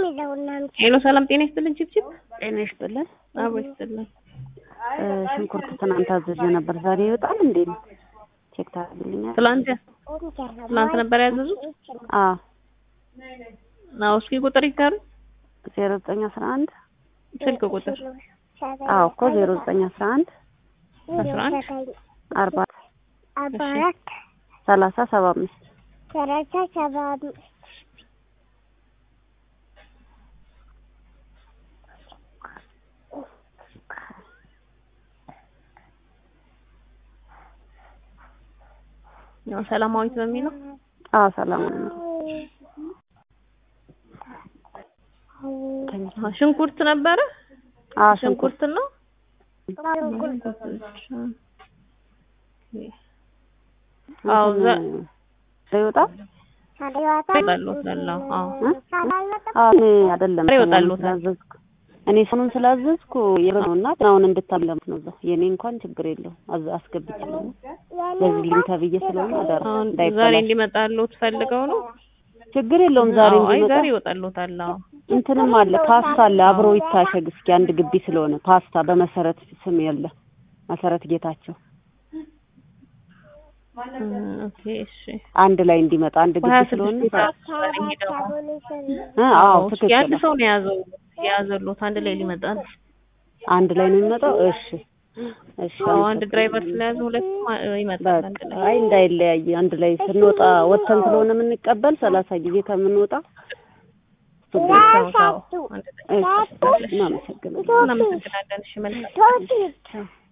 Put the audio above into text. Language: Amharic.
ሄሎ ሰላም ጤና ይስጥልን ችብችብ ጤና ይስጥልን። አቦ ይስጥልን እ ሽንኩርት ትናንት አዘዤ ነበር። ዛሬ ይወጣል እንዴ ነው? ቼክ ታደርግልኛል? ትላንት ትላንት ነበር ያዘዙት አዎ አዎ እስኪ ቁጥር ይታሩ ዜሮ ዘጠኝ አስራ አንድ ስልክ ቁጥር አዎ እኮ ዜሮ ዘጠኝ አስራ አንድ አስራ አንድ አርባ አርባ አራት ሰላሳ ሰባ አምስት ሰላሳ ሰባ አምስት ያው ሰላማዊት በሚለው አዎ ሰላም ነው። አዎ፣ ሽንኩርት ነበረ አዎ ሽንኩርት ሽንኩርት ነው አዎ ዛ- ይወጣል? ይወጣልዎታል አዎ አዎ እኔ አይደለም ዛሬ ሰሞኑን ይወጣልዎታል። ስላዘዝኩ እኔ ሰሞኑን ስላዘዝኩ የነውና አሁን እንድታለምት ነው እዛው የኔ እንኳን ችግር የለውም አዝ አስገብቻለሁ በዚህ ሊንክ ተብዬ ስለሆነ አደራ አሁን ዛሬ እንዳይበላሽ እንዲመጣልዎት ፈልገው ነው ችግር የለውም ዛሬ አዎ አይ እንዲመጣ ዛሬ ይወጣልዎታል አዎ እንትንም አለ ፓስታ አለ አብሮ ይታሸግ እስኪ አንድ ግቢ ስለሆነ ፓስታ በመሰረት ስም ያለ መሰረት ጌታቸው እም፣ ኦኬ እሺ አንድ ላይ እንዲመጣ አንድ ግቢ በሀያ ስለሆነ ስድስት ዛሬ ሄደው እ አዎ እስኪ ትክክል አንድ ሰው ነው የያዘው የያዘልዎት አንድ ላይ ሊመጣል አንድ ላይ ነው የሚመጣው እሺ እሺ አዎ አንድ ድራይቨር ስለያዘ ሁለቱም አ- ይመጣል አንድ ላይ አይ እንዳይለያይ አንድ ላይ ስንወጣ ወጥተን ስለሆነ የምንቀበል ሰላሳ ጊዜ ከምንወጣ ሰው ሰው አንድ ላይ እሺ እናመሰግናለን እናመሰግናለን እሺ መልካም ሶስት ቻው